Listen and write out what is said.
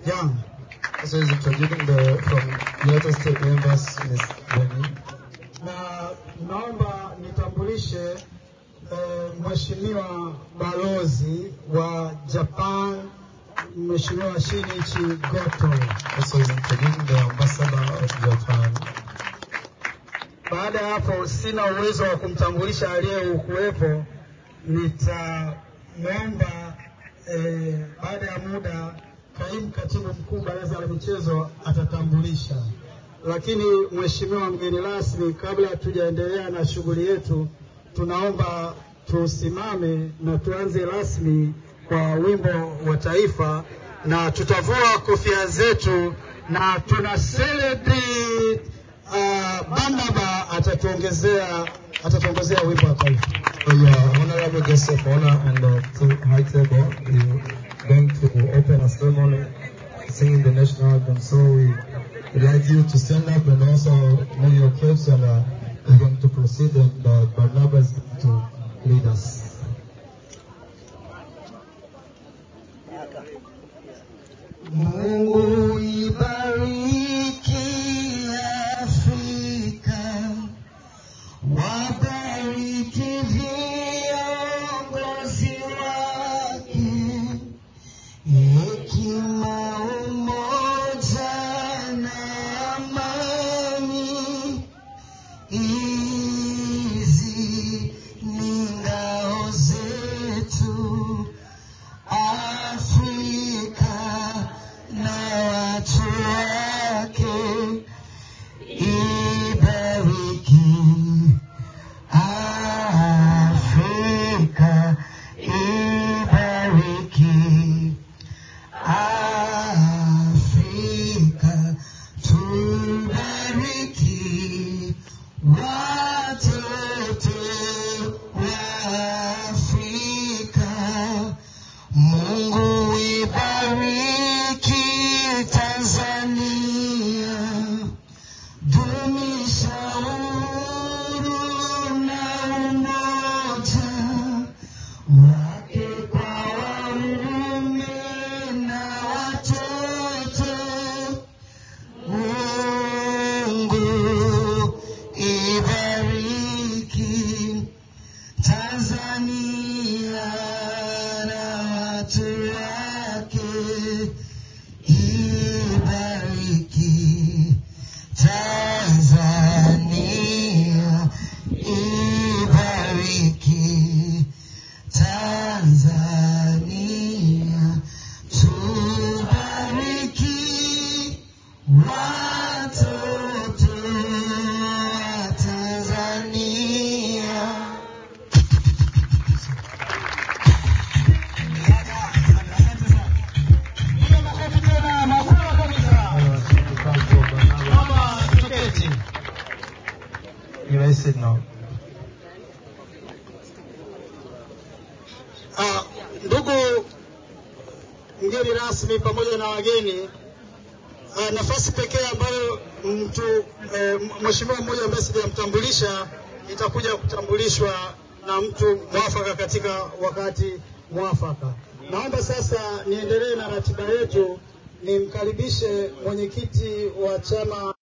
Young. So he's introducing the from United States members, Ms. Benny. na naomba nitambulishe eh, mheshimiwa balozi wa Japan Mheshimiwa Shinichi Goto. Also he's introducing the ambassador of Japan. Baada ya hapo, sina uwezo wa kumtambulisha aliyekuwepo, nitamwomba eh, baada ya muda kaimu katibu mkuu baraza la michezo atatambulisha. Lakini mheshimiwa mgeni rasmi, kabla hatujaendelea na shughuli yetu, tunaomba tusimame na tuanze rasmi kwa wimbo wa taifa, na tutavua kofia zetu na tuna celebrate uh, Barnaba atatuongezea atatuongezea wimbo wa taifa. So your honorable guest of honor and the t- high table is going to open a ceremony singing the national anthem. So we would like you to stand up and also move your caps and uh, we're going to proceed and uh, Barnabas is going to lead us. Mungu ibariki Afrika, wabariki viongozi wake, hekima, umoja na amani. Hizi ni ngao zetu Afrika na watu wake, ibariki Afrika, ibariki Afrika, tubariki watoto wa Afrika. Mungu ibariki Tanzania, dumisha uhuru na umoja wake kwa waume na watoto. Mungu ibariki Tanzania na watu wake, ibariki Tanzania, ibariki Tanzania, tubariki watoto wa Tanzania. You may sit now. Ah, ndugu mgeni rasmi pamoja na wageni, ah, nafasi pekee ambayo mtu eh, mheshimiwa mmoja ambaye sijamtambulisha itakuja kutambulishwa na mtu mwafaka katika wakati mwafaka. Naomba sasa niendelee na ratiba yetu, nimkaribishe mwenyekiti wa chama